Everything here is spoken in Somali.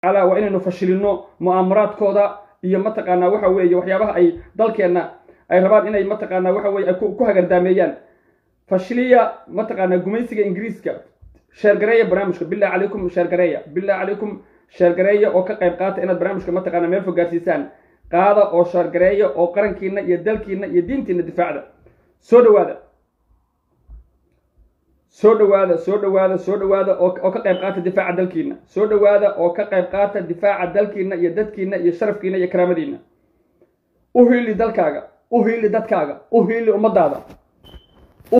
calaa waa inaynu fashilino mu'aamaraadkooda iyo mataqaanaa waxa weeye waxyaabaha ay dalkeenna ay rabaan inay mataqaanaa waxa weye ay ku hagardaameeyaan fashiliya mataqaanaa gumaysiga ingiriiska sheergareeya barnaamijka billah calaykum sheergareeya billah calaykum sheergareeya oo ka qayb qaata inaad barnaamijka mataqaanaa meel fogaarsiisaan qaada oo sheergareeya oo qarankiina iyo dalkiina iyo diintiina difaacda soo dhawaada soo dhawaada soo dhawaada soo dhawaada oo ka qayb qaata difaaca dalkiina soo dhawaada oo ka qayb qaata difaaca dalkiina iyo dadkiina iyo sharafkiina iyo karaamadiina u hiili dalkaaga u hiili dadkaaga u hiili ummadaada